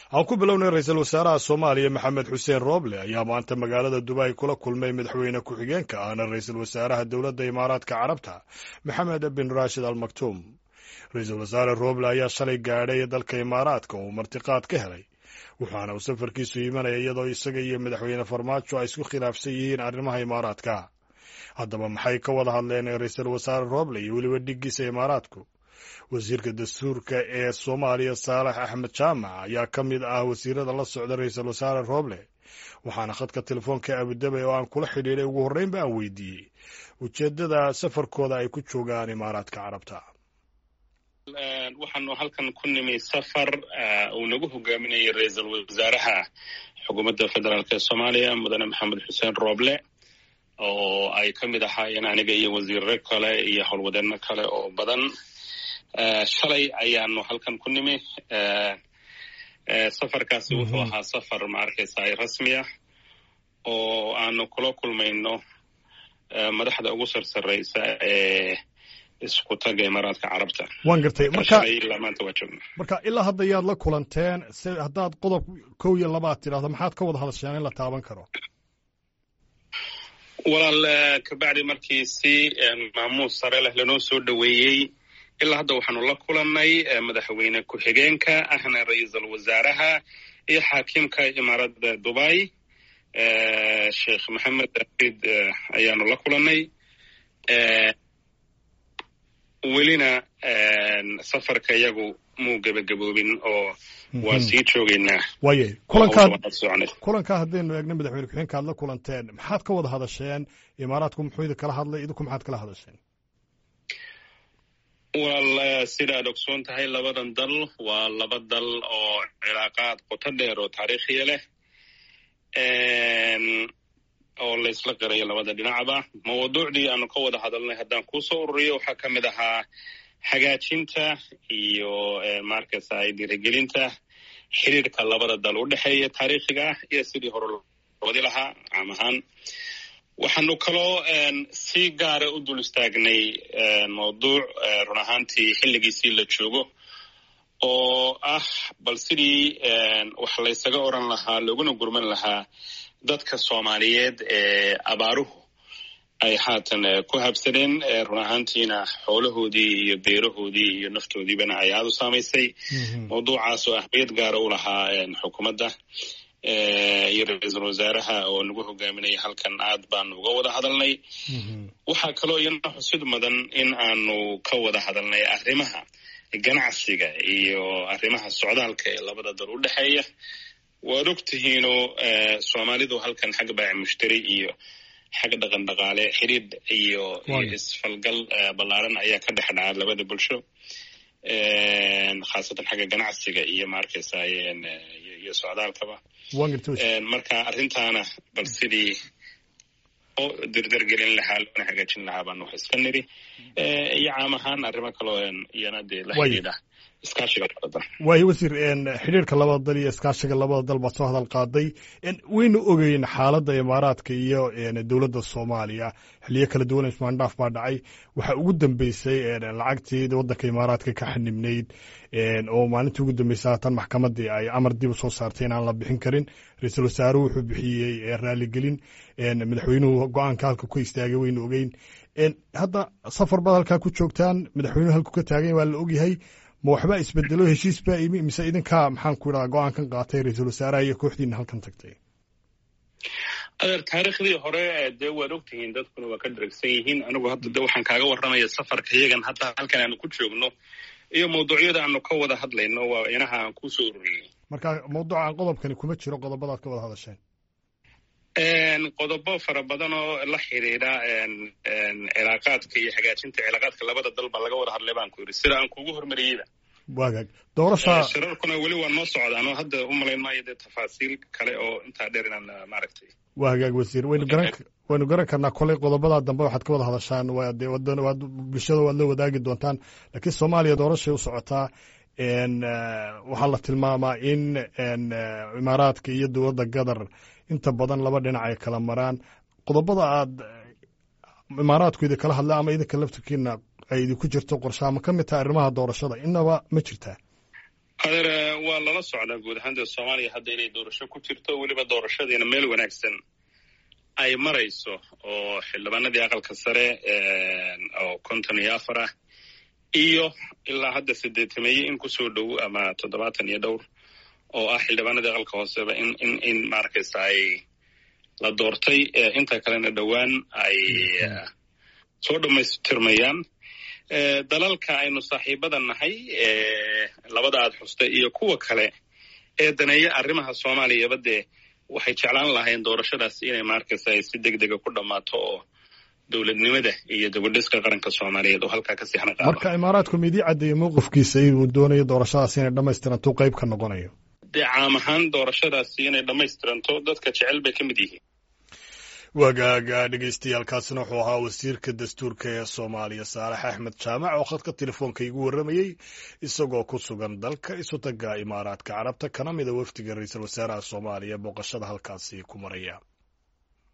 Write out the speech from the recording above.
aan ku bilownay ra-iisul wasaaraha soomaaliya maxamed xuseen rooble ayaa maanta magaalada dubai kula kulmay madaxweyne ku-xigeenka ahna ra-iisul wasaaraha dowladda imaaraadka carabta maxamed bin raashid al maktuum ra-iisul wasaare rooble ayaa shalay gaadhay dalka imaaraadka uu martiqaad ka helay waxaana uu safarkiisu imanaya iyadoo isaga iyo madaxweyne farmaajo ay isku khilaafsan yihiin arrimaha imaaraadka haddaba maxay ka wada hadleen ra-iisul wasaare rooble iyo weliba dhiggiisa imaaraadku wasiirka dastuurka ee soomaaliya saalax axmed jaamac ayaa ka mid ah wasiirada la socda ra-iisul wasaare rooble waxaana khadka telefoonka abudabay oo aan kula xidhiidhay ugu horreynba aan weydiiyey ujeeddada safarkooda ay ku joogaan imaaraadka carabta waxaanu halkan ku nimi safar uu nagu hogaaminayay ra-iisul wasaaraha xukuumadda federaalk ee soomaaliya mudane maxamed xuseen rooble oo ay ka mid ahaayeen aniga iyo wasiirro kale iyo howlwadeenno kale oo badan shalay ayaanu halkan ku nimi safarkaasi wuxuu ahaa safar ma arkaysa rasmi ah oo aanu kula kulmayno madaxda ugu sarsaraysa ee isku taga imaaraadka carabta waan gartay marka ilaa maanta waa joogna marka ilaa hadda yaad la kulanteen se haddaad qodob kow iyo labaad tidhahdo maxaad ka wada hadasheen in la taaban karo walaal kabacdi markii si maamuus sare leh lanoo soo dhoweeyey ilaa hadda waxaanu la kulannay madaxweyne ku-xigeenka ahna ra-iisul wasaaraha iyo xaakimka imaaradda dubai sheekh maxamed aid ayaanu la kulannay welina safarka iyagu muu gebagaboobin oo waa sii joogaynaa waaye kulankaad kulankaa haddaynu eegna madaxweyne ku-xigeenka aad la kulanteen maxaad ka wada hadasheen imaaraadku muxuu idin kala hadlay idinku maxaad kala hadasheen walaal sida aad ogsoon tahay labadan dal waa laba dal oo cilaaqaad qoto dheer oo taariikhiya leh oo laysla qirayo labada dhinacba mawduucdii aanu ka wada hadalnay haddaan kuusoo ururiyo waxaa ka mid ahaa hagaajinta iyo markasa dhiirigelinta xiriirka labada dal u dhexeeya taariikhiga ah iyo sidii hore wadi lahaa caam ahaan waxaanu kaloo si gaara u dul istaagnay mawduuc run ahaantii xilligiisii la joogo oo ah bal sidii wax laysaga oran lahaa looguna gurman lahaa dadka soomaaliyeed ee abaaruhu ay haatan ku habsadeen run ahaantiina xoolahoodii iyo beerahoodii iyo naftoodiibana ay aada u saamaysay mawduucaas oo ahmiyad gaara u lahaa xukuumadda iyo ra-iisul wasaaraha oo nagu hogaaminaya halkan aad baanu uga wada hadalnay waxaa kaloo iyana xusid mudan in aanu ka wada hadalnay arrimaha ganacsiga iyo arrimaha socdaalka ee labada dal u dhexeeya waad og tihiinoo soomaalidu halkan xag baaci mushtari iyo xag dhaqan dhaqaale xidhiidh iyo iyo isfalgal ballaaran ayaa ka dhex dhaca labada bulsho khaasatan xagga ganacsiga iyo maarkaysa iyo socdaalkaba marka arrintaana bal sidii oo dirdargelin lahaa loona hagaajin lahaa baanu wax iska niri iyo caam ahaan arrimo kaloo iyana dee la xidhiidha iskaashiga labada dal waayo wasiir xidhiirka labada dal iyo iskaashiga labada dal baad soo hadal qaaday waynu ogeyn xaaladda imaaraadka iyo dowladda soomaaliya xiliyo kala duwan ismaandhaaf baa dhacay waxaa ugu dambeysay lacagtii waddanka imaaraadka ka xanibnayd oo maalintii ugu dambeysay haatan maxkamaddii ay amar dib u soo saartay in aan la bixin karin ra-iisul wasaaruhu wuxuu bixiyey raaligelin madaxweynuhu go-aanka halka ku istaagay waynu ogeyn hadda safar baad halkaa ku joogtaan madaxweynuhu halku ka taagan waa la ogyahay ma waxbaa isbedelo heshiis baa imi mise idinkaa maxaan ku idhaha go-aankan qaatay ra-iisul wasaaraha iyo kooxdiina halkan tagtay adeer taariikhdii hore dee waad ogtihiin dadkuna waa ka dharagsan yihiin anigu hadda de waxaan kaaga warramaya safarka iyagan hadda halkan aanu ku joogno iyo mawduucyada aanu ka wada hadlayno waa inaha aan kusoo ururiyey marka mawduucan qodobkani kuma jiro qodobadaad ka wada hadasheen qodobo fara badan oo la xidhiidha cilaaqaadka iyo hagaajinta cilaaqaadka labada dal baa laga wada hadlay baan ku yidhi sida aan kuugu hormariyeyba waagaag doorasha shirarkuna weli waa noo socdaan oo hadda u malayn maayo dee tafaasiil kale oo intaa dheer inaan maaragtay waa hagaag wasiir waynu garan waynu garan karnaa koley qodobadaa dambe waxaad ka wada hadashaan waa dee wadan waad bulshada waad la wadaagi doontaan laakiin soomaaliya doorashay u socotaa waxaa la tilmaamaa in imaaraadka iyo dowladda gadar inta badan laba dhinac ay kala maraan qodobada aad imaaraadku idin kala hadla ama idinka laftirkiina ay idinku jirto qorshaama ka mid taha arrimaha doorashada inaba ma jirtaa adeer waa lala socdaa guud ahaan dee soomaaliya hadda inay doorasho ku jirto weliba doorashadiina meel wanaagsan ay marayso oo xildhibaanadii aqalka sare oo konton iyo afar ah iyo ilaa hadda sideetameeye in kusoo dhow ama toddobaatan iyo dhowr oo ah xildhibaanadii aqalka hooseba in in in maaragtaysa ay la doortay inta kalena dhowaan ay soo dhammaystirmayaan dalalka aynu saaxiibada nahay labada aad xustay iyo kuwa kale ee daneeya arrimaha soomaaliyaba dee waxay jeclaan lahayn doorashadaas inay maarkaysa ay si deg dega ku dhammaato oo dowladnimada iyo dabadhiska qaranka soomaaliyeed oo halkaa kasii hana qaado marka imaaraadku midii caddeeyey mowqifkiisa inuu doonayo doorashadaas inay dhammaystiranto qayb ka noqonayo dee caam ahaan doorashadaasi inay dhammaystiranto dadka jecel bay ka mid yihiin wagaaga dhegeystayaaalkaasina wuxuu ahaa wasiirka dastuurka ee soomaaliya saalax axmed jaamac oo khadka telefoonka igu warramayey isagoo ku sugan dalka isutaga imaaraadka carabta kana mida wafdiga ra-iisul wasaaraha soomaaliya booqashada halkaasi ku maraya